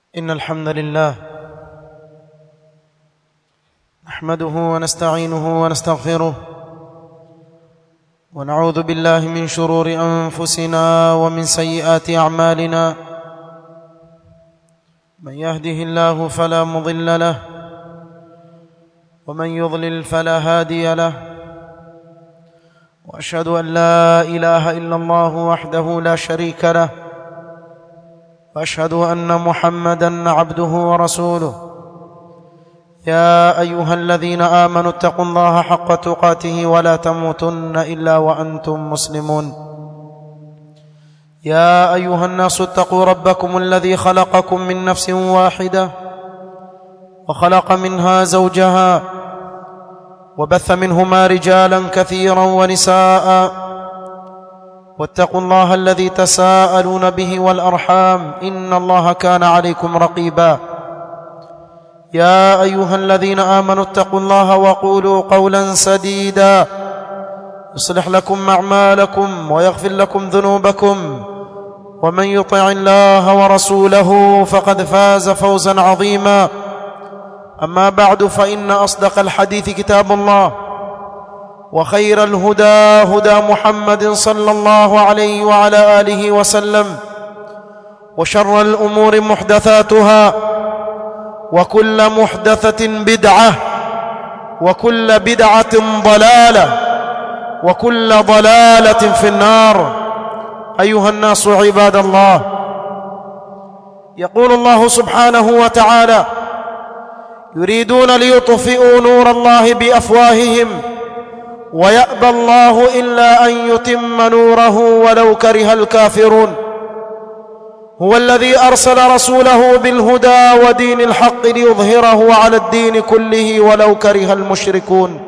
إن الحمد لله نحمده ونستعينه ونستغفره ونعوذ بالله من شرور أنفسنا ومن سيئات أعمالنا من يهده الله فلا مضل له ومن يضلل فلا هادي له واشهد ان لا اله الا الله وحده لا شريك له واشهد ان محمدا عبده ورسوله يا ايها الذين امنوا اتقوا الله حق تقاته ولا تموتن الا وانتم مسلمون يا ايها الناس اتقوا ربكم الذي خلقكم من نفس واحده وخلق منها زوجها وبث منهما رجالا كثيرا ونساء واتقوا الله الذي تساءلون به والارحام ان الله كان عليكم رقيبا يا ايها الذين امنوا اتقوا الله وقولوا قولا سديدا يصلح لكم اعمالكم ويغفر لكم ذنوبكم ومن يطع الله ورسوله فقد فاز فوزا عظيما اما بعد فان اصدق الحديث كتاب الله وخير الهدى هدى محمد صلى الله عليه وعلى اله وسلم وشر الامور محدثاتها وكل محدثه بدعه وكل بدعه ضلاله وكل ضلاله في النار ايها الناس عباد الله يقول الله سبحانه وتعالى يريدون ليطفئوا نور الله بافواههم ويابى الله الا ان يتم نوره ولو كره الكافرون هو الذي ارسل رسوله بالهدى ودين الحق ليظهره على الدين كله ولو كره المشركون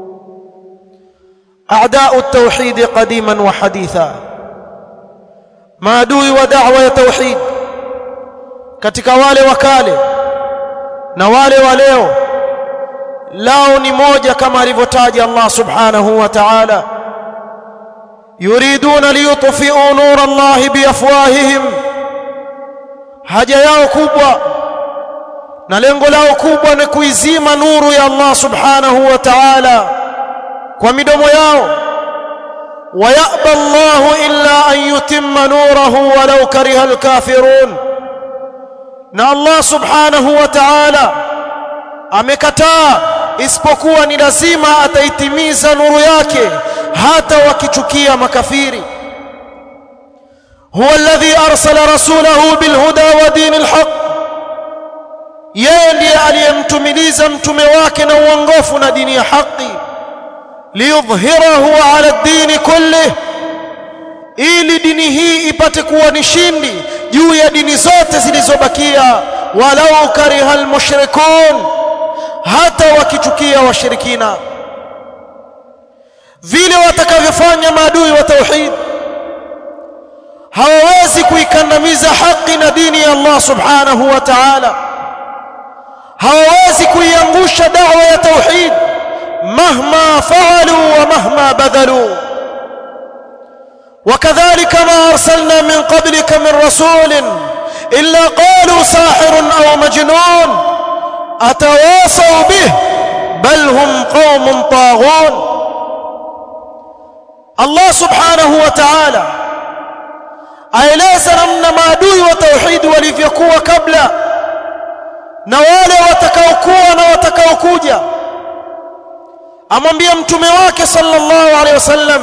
اعداء التوحيد قديما وحديثا maadui wa da'wa ya tauhid katika wale wakale na wale wa leo lao ni moja kama alivyotaja Allah subhanahu wa ta'ala yuriduna liyutfi'u nur Allah biafwahihim haja yao kubwa na lengo lao kubwa ni kuizima nuru ya Allah subhanahu wa ta'ala kwa midomo yao ويأبى الله إلا أن يتم نوره ولو كره الكافرون na Allah subhanahu wa ta'ala amekataa isipokuwa ni lazima ataitimiza nuru yake hata wakichukia makafiri huwa alladhi arsala rasulahu bilhuda wa dinil haqq yeye ndiye aliyemtumiliza mtume wake na uongofu na dini ya haki liyudhhirahu ala ad-din kullih ili dini hii ipate kuwa ni shindi juu ya dini zote zilizobakia walau kariha almushrikun hata wakichukia washirikina vile watakavyofanya maadui wa tauhid hawawezi kuikandamiza haki na dini ya Allah subhanahu wa ta'ala hawawezi kuiangusha da'wa ya tauhid mahma fa'alu wa mahma badhalu وكذلك ما أرسلنا من قبلك من رسول إلا قالوا ساحر أو مجنون أتواصوا به بل هم قوم طاغون الله سبحانه وتعالى aeleza namna maadui wa tauhidi walivyokuwa kabla na wale watakaokuwa na watakaokuja amwambia mtume wake sallallahu alaihi wasallam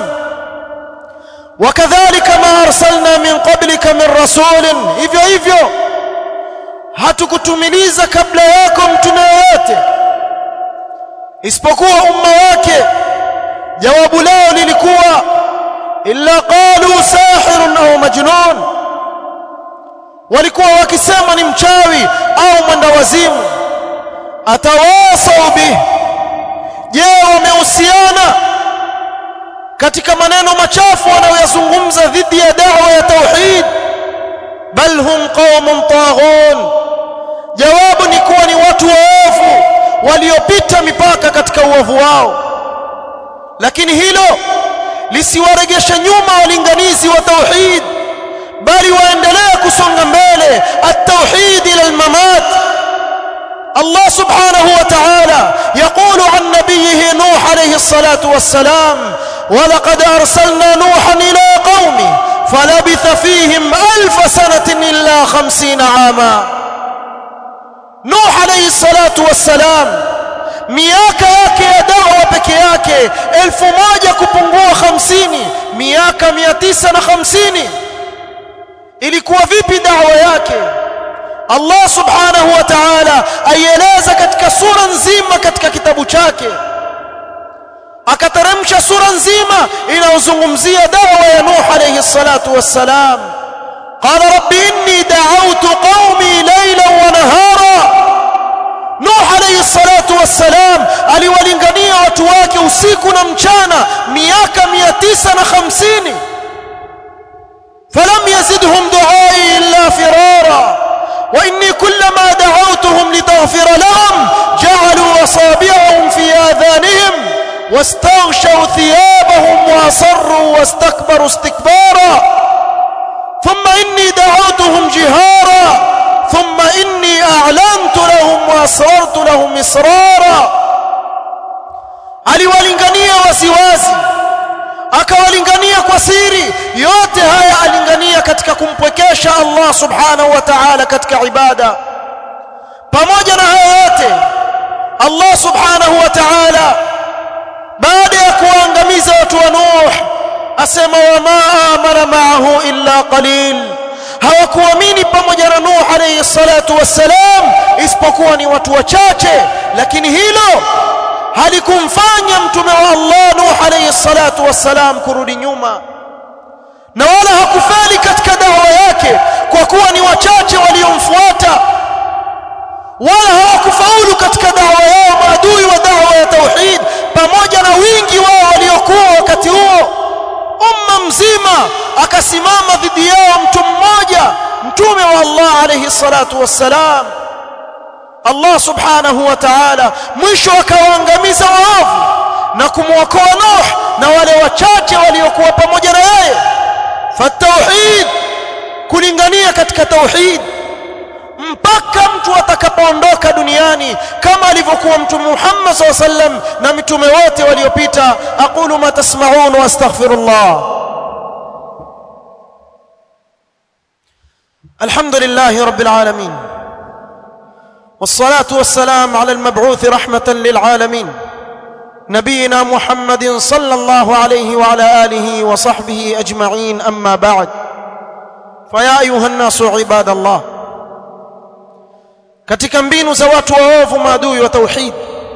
وكذلك ما ارسلنا من قبلك من رسول hivyo hivyo hatukutumiliza kabla yako mtume wote isipokuwa umma wake jawabu lao lilikuwa illa qalu sahirun au majnun walikuwa wakisema ni mchawi au mwendawazimu atawasau bih je wamehusiana katika maneno machafu wanayoyazungumza dhidi ya da'wa ya tauhid bal hum qaumun taghun jawabu ni kuwa ni watu waovu waliopita mipaka katika uovu wao lakini hilo lisiwaregeshe nyuma walinganizi wa tauhid bali waendelea kusonga mbele at-tauhid ila al-mamat الله سبحانه وتعالى يقول عن نبيه نوح عليه الصلاة والسلام ولقد أرسلنا نوحا إلى قومه فلبث فيهم ألف سنة إلا خمسين عاما نوح عليه الصلاة والسلام miaka yake ya dawa peke yake elfu moja kupungua hamsini miaka mia tisa na hamsini ilikuwa vipi dawa yake Allah subhanahu wa ta'ala aieleza katika sura nzima katika kitabu chake akateremsha sura nzima inayozungumzia dawa ya Nuh alayhi salatu wassalam qala rabbi inni da'awtu qaumi laylan wa nahara Nuh alayhi salatu wassalam aliwalingania watu wake usiku na mchana miaka 950 falam yazidhum du'ai illa firara وإني كلما دعوتهم لتغفر لهم جعلوا أصابعهم في آذانهم واستغشوا ثيابهم وأصروا واستكبروا استكبارا ثم إني دعوتهم جهارا ثم إني أعلنت لهم وأسررت لهم إسرارا aliwalingania wasiwazi akawalingania kwa siri yote haya alingania katika kumpwekesha Allah subhanahu wa ta'ala katika ibada pamoja na haya yote Allah subhanahu wa ta'ala baada ya kuangamiza watu wa Nuh asema wama amana ma'ahu illa qalil hawakuamini pamoja na Nuh alayhi salatu wassalam isipokuwa ni watu wachache lakini hilo halikumfanya mtume wa Allah Nuh alayhi salatu wassalam kurudi nyuma na wala hakufeli katika dawa yake kwa kuwa ni wachache waliomfuata wala hawakufaulu katika dawa yao maadui wa dawa ya tauhid pamoja na wingi wao waliokuwa wakati huo umma mzima akasimama dhidi yao mtu mmoja mtume wa Allah alayhi salatu wassalam Allah subhanahu wa ta'ala mwisho akawaangamiza waovu na kumwokoa Nuh na wale wachache waliokuwa pamoja na yeye fatauhid kulingania katika tauhid mpaka mtu atakapoondoka duniani kama alivyokuwa mtume Muhammad SAW sallam na mitume wote waliopita aqulu ma tasma'un wa astaghfirullah alhamdulillahi rabbil alamin والصلاه والسلام على المبعوث رحمه للعالمين نبينا محمد صلى الله عليه وعلى اله وصحبه اجمعين اما بعد فيا ايها الناس عباد الله katika mbinu za watu waovu maadui wa tauhid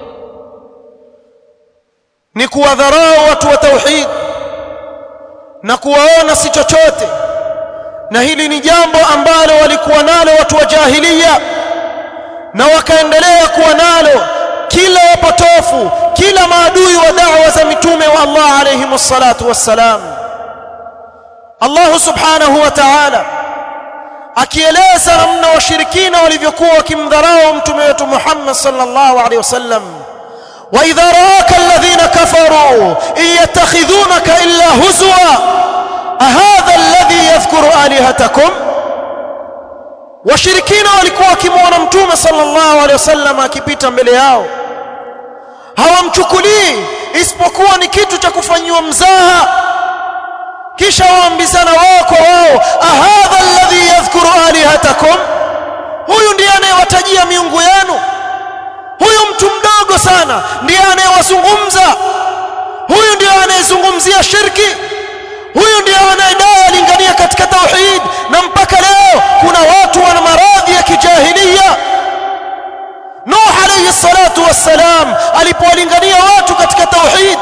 ni kuwadharau watu wa tauhid na kuwaona si chochote na hili ni jambo ambalo walikuwa nalo watu wa jahiliya na wakaendelea kuwa nalo kila wapotofu kila maadui wa da'wa za mitume wa Allah alayhi wassalatu wassalam Allah subhanahu wa ta'ala akieleza namna washirikina walivyokuwa wakimdharau mtume wetu Muhammad sallallahu alaihi wasallam wa idha raaka alladhina kafaru yattakhidhunaka illa huzwa ahadha alladhi yadhkuru alihatakum washirikina walikuwa wakimwona mtume sallallahu alaihi wasallam akipita mbele yao hawamchukulii isipokuwa ni kitu cha kufanyiwa mzaha kisha waambizana wao kwa wao ahadha alladhi yadhkuru alihatakum huyu ndiye anayewatajia miungu yenu huyu mtu mdogo sana ndiye anayewazungumza huyu ndiye anayezungumzia shirki huyu ndiye anayedai alingania katika tauhid na mpaka leo kuna watu wana maradhi ya kijahilia Nuh alayhi salatu wassalam alipowalingania watu katika tauhid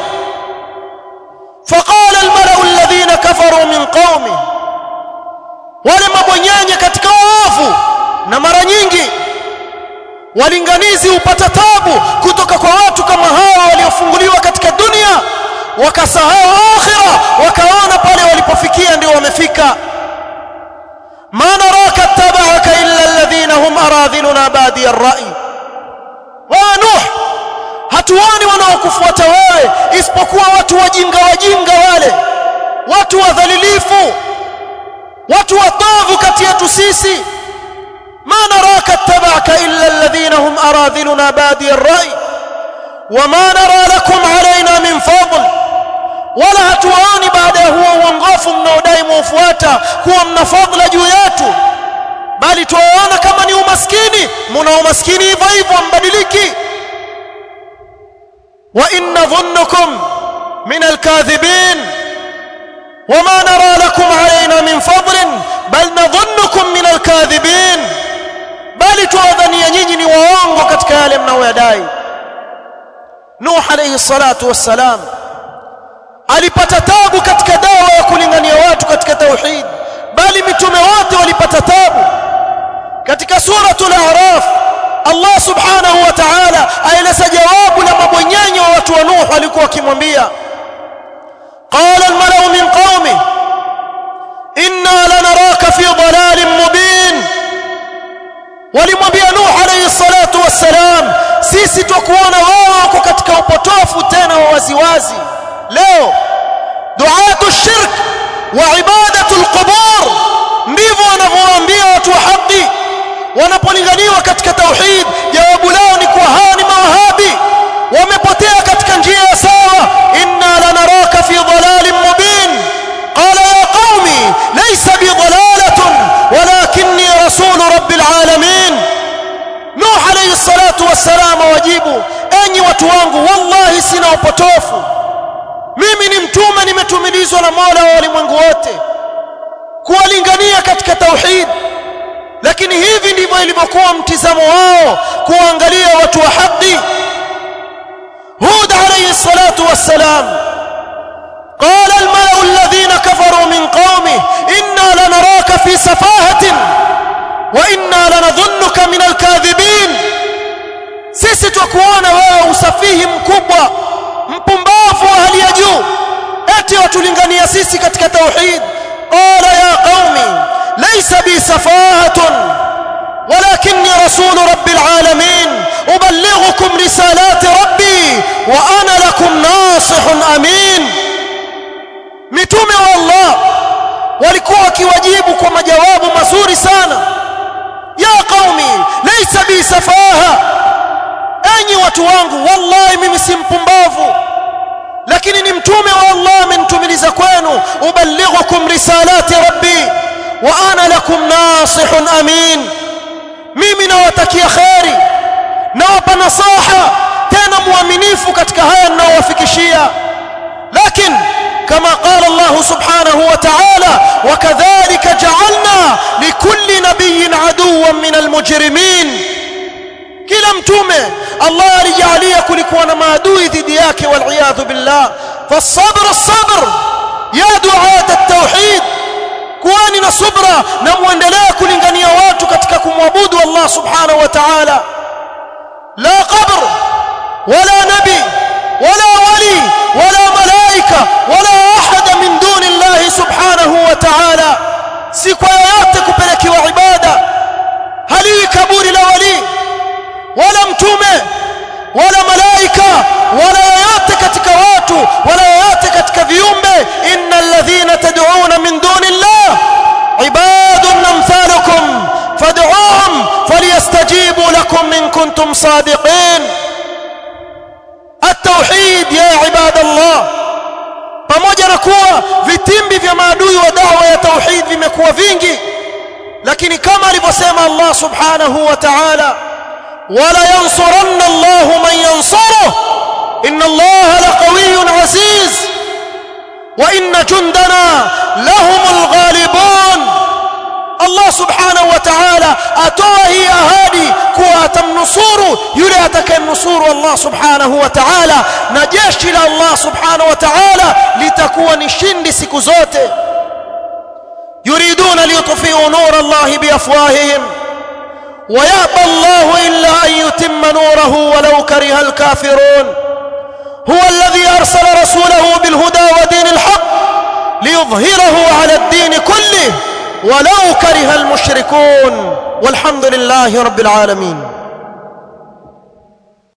فقال الملأ الذين كفروا من قومه wale mabonyenye katika waovu na mara nyingi walinganizi hupata tabu kutoka kwa watu kama hawa waliofunguliwa katika dunia wakasahau akhira wakaona pale walipofikia ndio wamefika ma naraka tabaka illa alladhina hum aradhiluna badi ar-ra'i wa nuh hatuoni wanaokufuata wewe isipokuwa watu wajinga wajinga wale watu wadhalilifu watu watovu kati yetu sisi ما نراك اتبعك إلا الذين هم أراذلنا بادي الرأي وما نرى لكم علينا من فضل ولا hatuwaoni baada ya huo uongofu mnaodai muufuata kuwa mna fadhila juu yetu bali tuwaona kama ni umaskini muna umaskini hivyo hivyo mbadiliki wa inna dhunnukum min alkadhibin وما نرى لكم علينا من فضل بل نظنكم من الكاذبين bali tuwadhania nyinyi ni waongo katika yale mnaoyadai Nuh alayhi salatu wassalam alipata tabu katika dawa ya kulingania watu katika tauhid bali mitume wote walipata tabu katika suratul a'raf Allah subhanahu wa ta'ala aeleza jawabu la mabwenyenye wa watu wa Nuh walikuwa wakimwambia قال الملأ من قومه إنا لنراك في ضلال مبين walimwambia Nuh alayhi salatu wassalam sisi twakuona wewe uko katika upotofu tena wa waziwazi leo duatu shirk wa ibadatu alqubur ndivyo wanavyowaambia watu wa haki wanapolinganiwa katika tauhid jawabu lao ni kuwa hawa ni mawahabi wamepotea katika njia ya sawa inna lanaraka fi dhalalin mubin qala ya qaumi laysa bi dhalalatun walakinni rasul rabbil alamin nuh alayhi salatu wassalam wajibu enyi watu wangu wallahi sina upotofu mimi ni mtume nimetumilizwa na Mola wa walimwengu wote kuwalingania katika tauhid lakini hivi ndivyo ilivyokuwa mtizamo wao kuangalia watu wa haki هود عليه الصلاة والسلام قال الملأ الذين كفروا من قومه إنا لنراك في سفاهة وإنا لنظنك من الكاذبين sisi twakuona wewe usafihi mkubwa mpumbavu wa hali ya juu eti watulingania sisi katika tauhid qala ya qaumi laysa bi safahatun ولكني رسول رب العالمين أبلغكم رسالات ربي وأنا لكم ناصح أمين mitume wa Allah walikuwa wakiwajibu kwa majawabu mazuri sana ya qaumi laysa bi safaha enyi watu wangu wallahi mimi si mpumbavu lakini ni mtume wa Allah amenitumiliza kwenu uballighukum risalati rabbi wa ana lakum nasihun amin mimi nawatakia kheri nawapa nasaha tena muaminifu katika haya ninayowafikishia lakini كما قال الله سبحانه وتعالى وكذلك جعلنا لكل نبي عدوا من المجرمين kila mtume Allah alijalia kulikuwa na maadui dhidi yake waliyadhu billah fasabr sabr ya duat at-tauhid kuweni na subra na muendelee kulingania watu katika kumwabudu Allah subhanahu wa ta'ala la qabr wala nabi wala wali wala malaika wala ahada min duni Allah subhanahu wa ta'ala si kwa yote kupelekewa ibada haliwi kaburi la wali wala mtume wala malaika wala yoyote katika watu wala yoyote katika viumbe innal ladhina tad'una min duni Allah ibadun amthalukum fad'uhum falyastajibu lakum in kuntum sadiqin التوحيد يا عباد الله pamoja na kuwa vitimbi vya maadui wa dawa ya tauhid vimekuwa vingi lakini kama alivyosema Allah subhanahu wa ta'ala wala yansuranna Allah man yansuruh inna Allah laqawiyyun aziz wa inna jundana lahumul ghalibun Allah subhanahu wa ta'ala atoa hii ahadi kuwa atamnusuru yule atakayemnusuru Allah subhanahu wa ta'ala na jeshi la Allah subhanahu wa ta'ala litakuwa ni shindi siku zote yuriduna liyutfi'u nur Allah biafwahihim ويأبى الله إلا أن يتم نوره ولو كره الكافرون هو الذي أرسل رسوله بالهدى ودين الحق ليظهره على الدين كله ولو كره المشركون والحمد لله رب العالمين